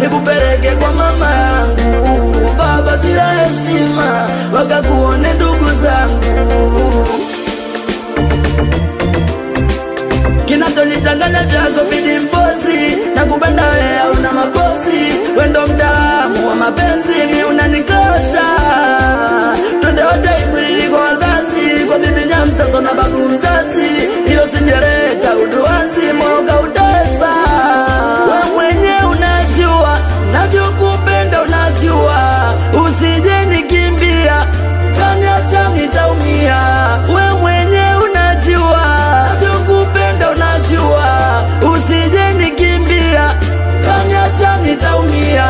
nikupeleke kwa mama yangu baba bila heshima wakakuone ndugu zangu kinachonichanganya chako bidi mposi na kupenda wewe hauna makosi wendo mtaalamu wa mapenzi mi unanikosha twende wote ikwilili kwa wazazi kwa bibi nyamsaso na babu mzazi ilo sijereta uduanzi moga utesa we mwenye unajua navyokupenda unajua usije nikimbia kaniacha nitaumia we mwenye unajua navyokupenda unajua usije nikimbia kaniacha nitaumia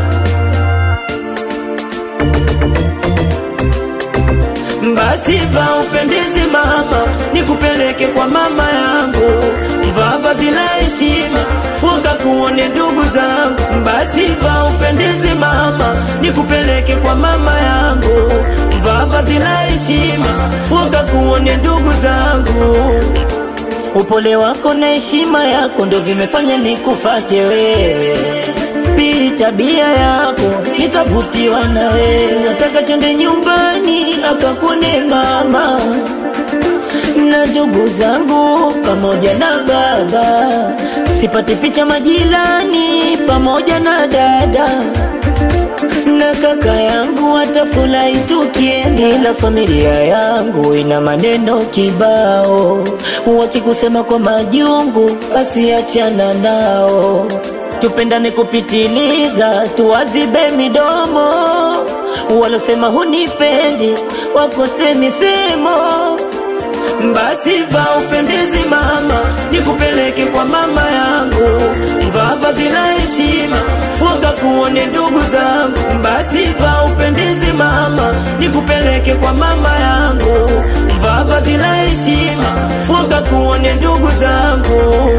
basi va upendezi mama nikupeleke kwa mama yangu vaa vazi la heshima wakakuone ndugu zangu basi va upendezi mama nikupeleke kwa mama yangu vaa vazi la heshima wakakuone ndugu zangu upole wako na heshima yako ndo vimefanya nikufate wewe pili tabia yako nikavutiwa na wewe nataka twende nyumbani akakune mama na ndugu zangu pamoja na baba sipate picha majirani pamoja na dada na kaka yangu watafurahi tukienda, ila familia yangu ina maneno kibao, wakikusema kwa majungu, basi achana nao. Tupendane kupitiliza, tuwazibe midomo, walosema hunipendi wakose misemo basi va upendezi mama, nikupeleke kwa mama yangu, vaa vazi la heshima, wakakuone ndugu zangu. Basi va upendezi mama, nikupeleke kwa mama yangu, vaa vazi la heshima, wakakuone ndugu zangu.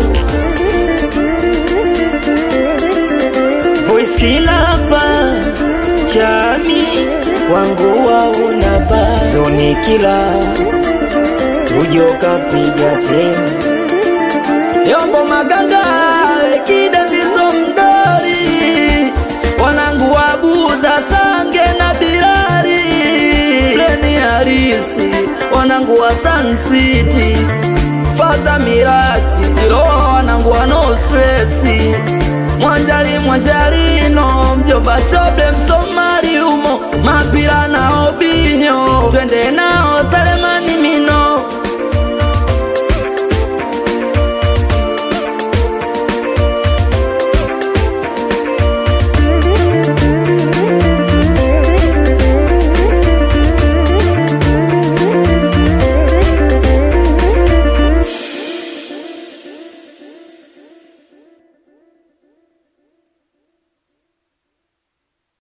Voice kila hapa chami wangu waunapa zoni kila ujo kapiga tena yombo maganga ekida ndizo mdori wanangu wabuza sange na bilari leni harisi wanangu wa Sun City faza mirasi iloa wanangu wa no stresi mwanjali mwanjalino mjomba shoble msomali umo mapira na obinyo twende nao salemani mino